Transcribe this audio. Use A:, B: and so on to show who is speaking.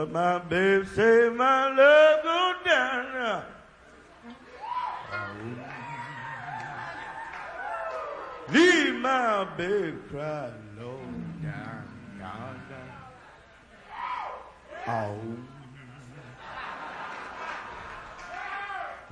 A: But my babe say my love go down. Leave my babe cry low down, down, down. Oh.